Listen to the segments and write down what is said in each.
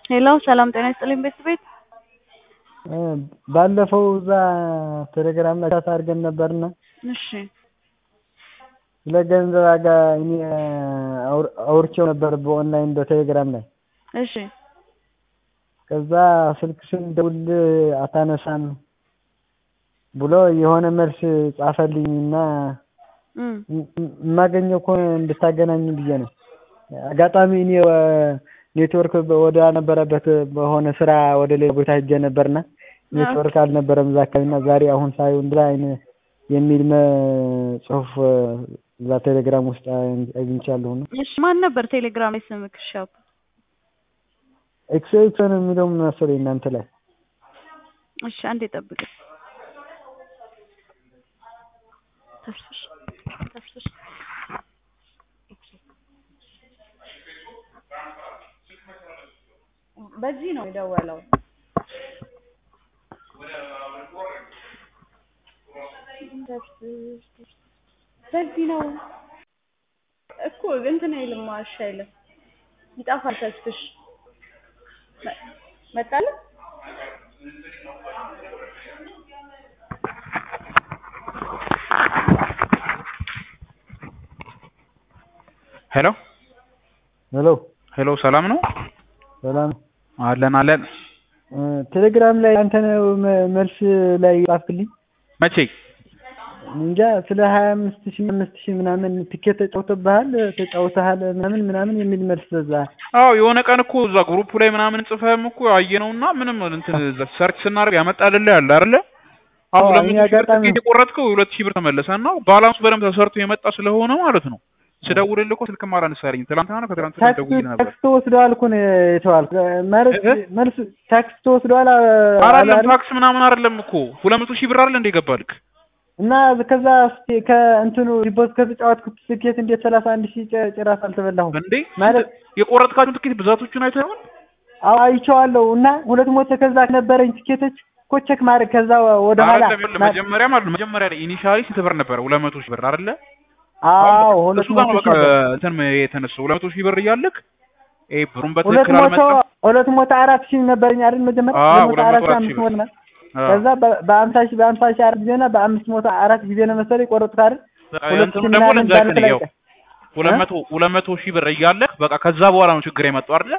ሄሎ ሰላም ጤና ይስጥልኝ ቤተሰቤት ባለፈው እዛ ቴሌግራም ላይ ቻት አድርገን ነበርና እሺ ስለ ገንዘብ ዋጋ እኔ አውርቼው ነበር በኦንላይን በቴሌግራም ላይ እሺ ከዛ ስልክ ስንደውል አታነሳም ብሎ የሆነ መልስ ጻፈልኝና እም የማገኘው ከሆነ እንድታገናኝ ብዬ ነው። አጋጣሚ እኔ ኔትወርክ ወደ ነበረበት በሆነ ስራ ወደ ሌላ ቦታ ሄጄ ነበርና ኔትወርክ አልነበረም እዛ አካባቢና ዛሬ አሁን ሳየው እንደዛ አይነት የሚል ጽሁፍ እዛ ቴሌግራም ውስጥ አግኝቻለሁ ነው። እሺ ማን ነበር ቴሌግራም ላይ ስምክ? እሺ አባ ኤክስ ነው የሚለው መሰለኝ እናንተ ላይ እሺ አንዴ ጠብቅ። ተስፍሽ ተስፍሽ በዚህ ነው የደወለው። በዚህ ነው እኮ እንትን አይልም እሺ አይልም ይጠፋል። ተስፍሽ መጣልህ ሄሎ ሄሎ ሄሎ፣ ሰላም ነው? ሰላም አለን አለን። ቴሌግራም ላይ አንተ ነው መልስ ላይ ጻፍክልኝ። መቼ? እንጃ ስለ ሀያ አምስት ሺህ አምስት ሺህ ምናምን ትኬት ተጫውተብሃል ተጫውተሃል ምናምን ምናምን የሚል መልስ በዛ። አዎ የሆነ ቀን እኮ እዛ ግሩፕ ላይ ምናምን ጽፈህም እኮ አየነውና ምንም እንትን ሰርች ስናደርግ ያመጣልልህ ያለ አይደለ? አሁን አዎ፣ ለምን እኔ ሺህ ብር አጋጣሚ- ትኬት የቆረጥከው የሁለት ሺህ ብር ተመለሰና ባላንሱ በደንብ ተሰርቶ የመጣ ስለሆነ ማለት ነው። ስደውልልህ እኮ ስልክም አላነሳልኝ። ትናንትና ነው ከትናንትና ታክስ ደውዬልህ ነበር። ታክስ ተወስደዋል እኮ ነው የተባልኩ ማለት እ? መልስ ታክስ ተወስደዋል አ- አይደለም አላለም? ታክስ ምናምን አይደለም እኮ ሁለት መቶ ሺህ ብር አይደል እንደ ገባልክ እና ከዛ እስኪ ከእንትኑ ዲፖዝ ከተጫወትኩት ትኬት እንዴት ሰላሳ አንድ ሺህ ጭ- ጭራሽ አልተበላሁም እንዴ ማለት የቆረጥካቸውን ትኬት ብዛቶቹን አይተህ ይሆን? አዎ አይቼዋለሁ። እና ሁለት ሞተ ከዛ ነበረኝ ትኬቶች እኮ ቼክ ማድረግ ከዛ ወደ ኋላ አይደለም ይኸውልህ፣ መጀመሪያ ማለት ነው መጀመሪያ ላይ ኢኒሻሊ ስንት ብር ነበረ? ሁለት መቶ ሺህ ብር አይደለ? አዎ ሁለት እሱ ጋር ሞቶ ነው በቃ ሺህ ብር። እንትን የተነሳው ሁለት መቶ ሺህ ብር እያለክ ይሄ ብሩን ሁለት በትክክል ሞቶ አልመጣም። ሁለት ሞቶ አራት ሺህ ነበረኝ አይደል መጀመሪያ አዎ፣ ሁለት ሞቶ ሁለት አራት መቶ ሺህ አራት አምስት ሺህ ሞት ነው አዎ። ከዛ በ- በአምሳ ሺህ በአምሳ ሺህ አራት ጊዜ እና በአምስት ሞቶ አራት ጊዜ ነው መሰለኝ ቆረጡት አይደል ሁለት እንትኑ ሺህ ደግሞ ምናምን ልንገርህ ባንክ ላይ ያው ሁለት መቶ ሁለት መቶ ሺህ ብር እያለክ በቃ ከዛ በኋላ ነው ችግር የመጣው አይደለ?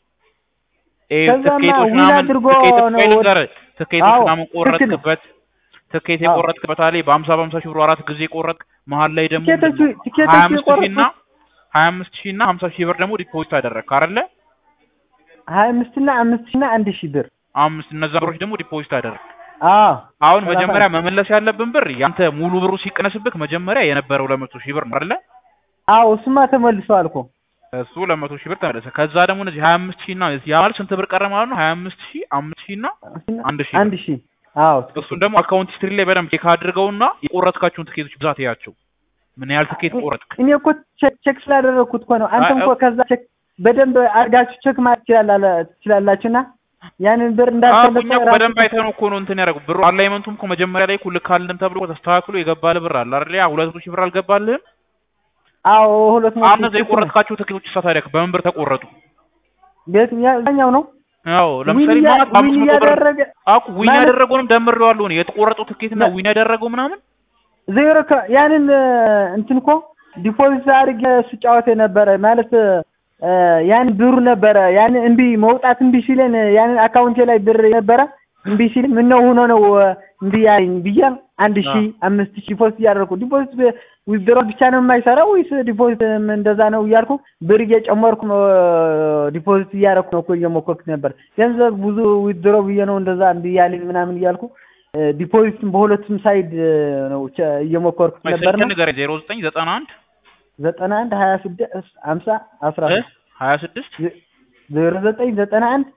ይሄ ከዛማ ትኬቶች ዊን ምናምን አድርጎ ትኬት ነው ቆይ ወደ- ልንገርህ፣ ትኬቶች አዎ፣ ምናምን ትክክል ነው። ቆረጥክበት ትኬት አዎ። የቆረጥክበት አለ በሀምሳ በሀምሳ ሺህ ብር አራት ጊዜ ቆረጥክ። መሀል ላይ ደግሞ ቲኬቶቹ ሀያ ቲኬቶቹ አምስት ሺህ እና የቆረጥኩት ሀያ አምስት ሺህ እና ሀምሳ ሺህ ብር ደግሞ ዲፖዚት አደረግክ አይደለ? ሀያ አምስት እና አምስት ሺህ እና አንድ ሺህ ብር አምስት እነዛ ብሮች ደግሞ ዲፖዚት አደረግክ። አዎ አሁን ሰላሳ መጀመሪያ መመለስ ያለብን ብር ያንተ ሙሉ ብሩ ሲቀነስብክ መጀመሪያ የነበረው ሁለት መቶ ሺህ ብር ነው አይደለ? አዎ እሱማ ተመልሷል እኮ እሱ ሁለት መቶ ሺህ ብር ተመለሰ። ከዛ ደግሞ እነዚህ ሀያ አምስት ሺህ እና ያ ማለት ስንት ብር ቀረ ማለት ነው? ሀያ አምስት ሺህ አምስት ሺህ እና አንድ ሺህ አንድ ሺህ አዎ እሱን ደግሞ አካውንት ሂስትሪ ላይ በደንብ ቼክ አድርገውና የቆረጥካቸውን ትኬቶች ብዛት ያቸው ምን ያህል ትኬት ቆረጥክ። እኔ እኮ ቼክ ቼክ ስላደረግኩት እኮ ነው። አንተም አይ፣ እኮ ከዛ ቼክ በደንብ አድርጋችሁ ቼክ ማለት ትችላላለ- ትችላላችሁና ያንን ብር አዎ እንዳልተመጠ እኛ እኮ በደንብ አይተነው እኮ ነው እንትን ያደረጉ ብሩ አላይመንቱም እኮ መጀመሪያ ላይ እኮ ልክ አልልም ተብሎ እኮ ተስተካክሎ የገባልህ ብር አለ አይደል? ያ ሁለት መቶ ሺህ ብር አልገባልህም? አዎ ሁለት መቶ አሁን እነዚያ ሺህ የቆረጥካቸው ትኬቶች እሳ ታዲያ በምን ብር ተቆረጡ? ቤትኛው ነው አዎ ለምሳሌ ዊን ማለት እያ- በአምስት ዊን መቶ ብር እያደረገ አኩ ዊን ማለት- ያደረገውንም ደምሬዋለሁ እኔ የተቆረጠው ትኬት እና ለ- ዊን ያደረገው ምናምን ዜሮ ከ- ያንን እንትን እኮ ዲፖዚት አድርጌ ስጫወት የነበረ ማለት እ፣ ያን ብሩ ነበረ ያን እምቢ መውጣት እምቢ ሲለን ያንን አካውንቴ ላይ ብር ነበረ እምቢ ሲል ምነው ሆኖ ነው እምቢ ያለኝ ብዬ አንድ ሺህ አምስት ሺህ ዲፖዚት እያደረኩ ዲፖዚት ዊዝድሮ ብቻ ነው የማይሰራው ወይስ ዲፖዚት እንደዛ ነው እያልኩ ብር እየጨመርኩ ዲፖዚት እያደረኩ ነው እኮ እየሞከርኩ ነበር። ገንዘብ ብዙ ዊዝድሮ ብዬ ነው እንደዛ እምቢ ያለኝ ምናምን እያልኩ ዲፖዚትም በሁለቱም ሳይድ ነው ቸ- እየሞከርኩት ነበር ስልክ ነው ንገረኝ ዜሮ ዘጠኝ ዘጠና አንድ ዘጠና አንድ ሀያ ስድስት ሀምሳ አስራ ሶስት ሀያ ስድስት ዜሮ ዘጠኝ ዘጠና አንድ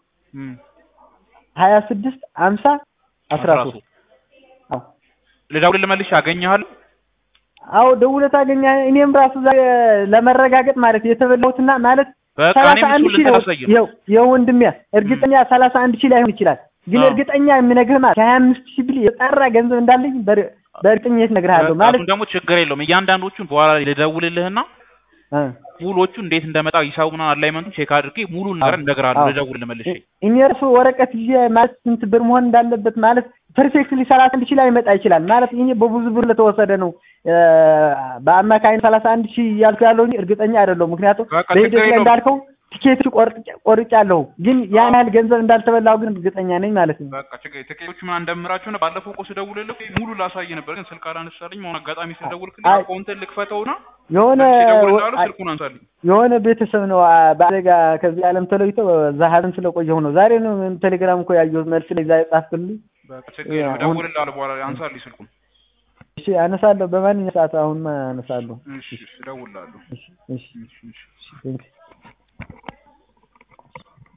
ሀያ ስድስት ሀምሳ አስራ ሶስት አዎ ልደውልልህ መልሼ አገኘሃለሁ አዎ ደውለህ ታገኛለህ። እኔም ራሱ ዛሬ ለመረጋገጥ ማለት የተበላሁትና ማለት በቃ ሰላሳ እኔም አንድ እሱን ሺህ ነው ልንተላሳይ ነው ይኸው ይኸው ወንድሜ እርግጠኛ ሰላሳ አንድ ሺህ ላይሆን ይችላል፣ ግን አዎ። እርግጠኛ የምነግርህ ማለት ከሀያ አምስት ሺህ ብል የጠራ ገንዘብ እንዳለኝ በር- በእርግጠኝነት እነግርሃለሁ ማለት እሱን ደግሞ ችግር የለውም እያንዳንዶቹን በኋላ ላይ ልደውልልህና እ ሙሉዎቹ እንዴት እንደመጣ ሂሳቡና አላይመንቱ ቼክ አድርጌ ሙሉ ነገር አዎ፣ እነግርሃለሁ። አዎ። ልደውል መልሼ እኔ እርሱ ወረቀት ይዤ ማለት ስንት ብር መሆን እንዳለበት ማለት ፐርፌክትሊ ሰላሳ አንድ ሺህ ላይ ይመጣ ይችላል ማለት ይሄ በብዙ ብር ለተወሰደ ነው። እ፣ በአማካኝ ሰላሳ አንድ ሺህ እያልኩ ያለው እንጂ እርግጠኛ አይደለሁም። ምክንያቱም በቃ በሂደት ችግር ላይ የለውም። እንዳልከው ቲኬት ቆርጫለሁ፣ ግን ያን ያህል ገንዘብ እንዳልተበላው ግን እርግጠኛ ነኝ ማለት ነው። በቃ ችግር ትኬቶቹ ምን እንደምራቸው ነው። ባለፈው እኮ ስደውልልህ ሙሉ ላሳይ ነበር፣ ግን ስልክ አላነሳልኝ። አሁን አጋጣሚ ስለደውልክልኝ አይ፣ አካውንትን ልክፈተውና የሆነ ደውልልሃለሁ፣ ስልኩን አንሳልኝ። የሆነ ቤተሰብ ነው አ፣ በአደጋ ከዚህ ዓለም ተለይቶ እዛ ሀዘን ስለቆየሁ ነው። ዛሬ ነው ቴሌግራም እኮ ያየሁት መልስ ላይ ዛ ጻፍክልኝ። በቃ ችግር የለውም። አሁን- እደውልልሃለሁ በኋላ አንሳልኝ ስልኩን። እሺ አነሳለሁ፣ በማንኛውም ሰዓት አሁን አነሳለሁ። እሺ እደውልልሃለሁ። እሺ እሺ እሺ እሺ እሺ ቴንክ ዩ